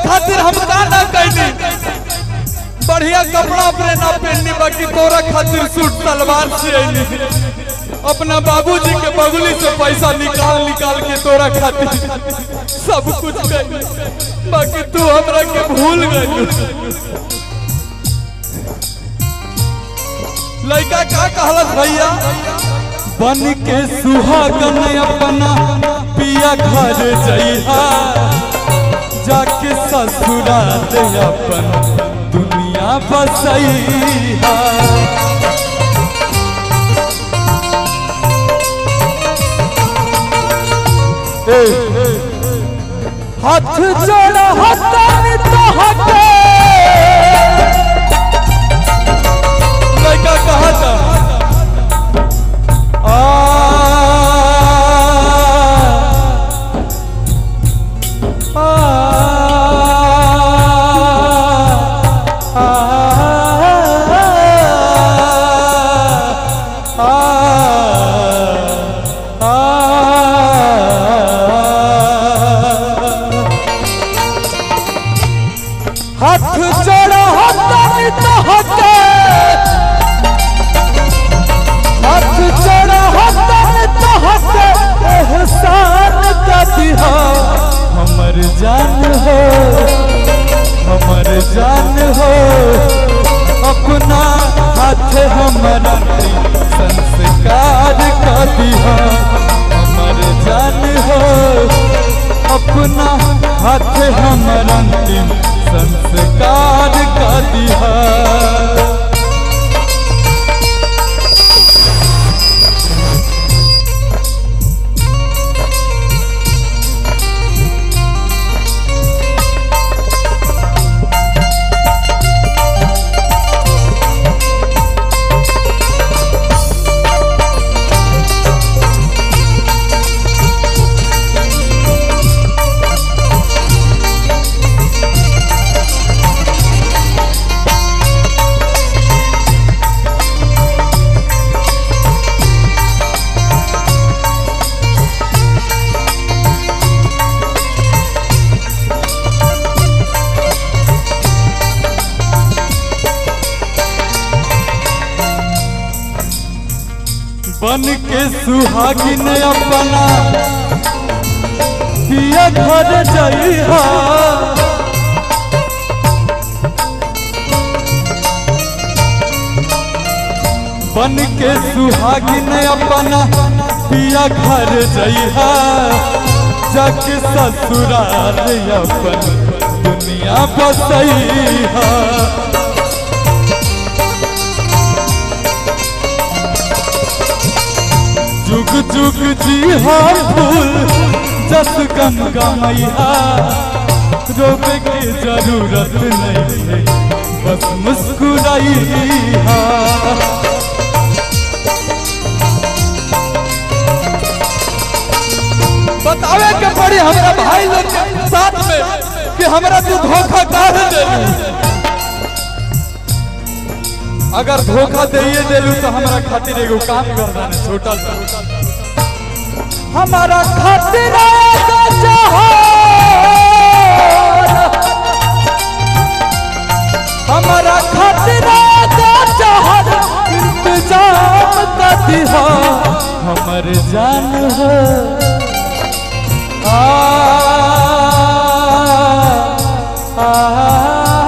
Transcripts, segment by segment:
खातिर हम का ना कैली बढ़िया कपड़ा अपने ना पहननी बाकी तोरा खातिर सूट सलवार से अली अपना बाबूजी के बगुली से पैसा निकाल निकाल के तोरा खातिर सब कुछ कैली बाकी तू हमरा के भूल गई लड़का का कहलत भैया बन के सुहागन अपना पिया घर जइहा जाके ससुराल अपन दुनिया बसैहा हाथ जोड़ा हतन तो हटे लड़का कहा था आ आ हाथ जोड़ा हतन तो हटे हाथ जोड़ा हतन तो हटे एहसान का दिहा हमर जान हो हमर जान हो अपना हाथ हमारा संस्कार का दिहा हमर जान हो अपना हाथ हमारा अंतिम संस्कार का दिहा बन के सुहागिन अपना पिया घर जइहा बन के सुहागिन अपना पिया घर जइहा जाके ससुराल अपन दुनिया बसैहा जुग जुग जी हा फूल जस गंगा मैया रोवे के जरूरत नहीं है बस मुस्कुराई हा बतावे के पड़ी हमरा भाई लोग के साथ में कि हमरा तू धोखा काहे देलू अगर धोखा दे देलू तो हमारा खातिर एगो काम करना है छोटा सा हमारा खातिर एगो जहान हमारा खातिर एगो जहान इंतजाम कर दिहा हमर जान हो आ आ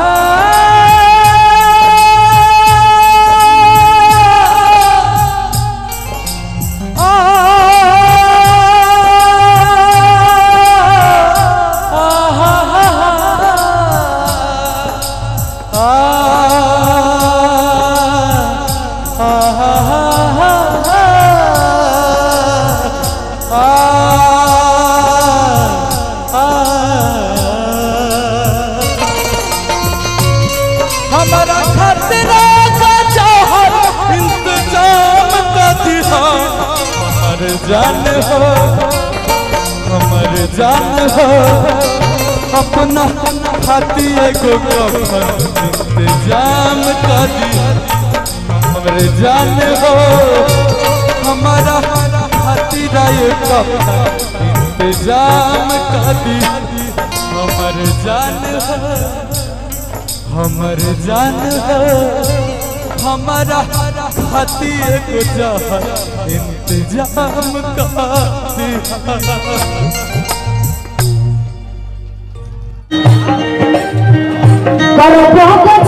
हमारा खतरा का जौहर इंतजाम का दिहा हमर जान हो हमर जान हो अपना खाती एगो कफन इंतजाम का दिहा हमर जान हो हमारा खातिर ये कफन इंतजाम का दिहा हमर जान है हमर जान है हमारा हाथी एक जहर इंतजाम का कर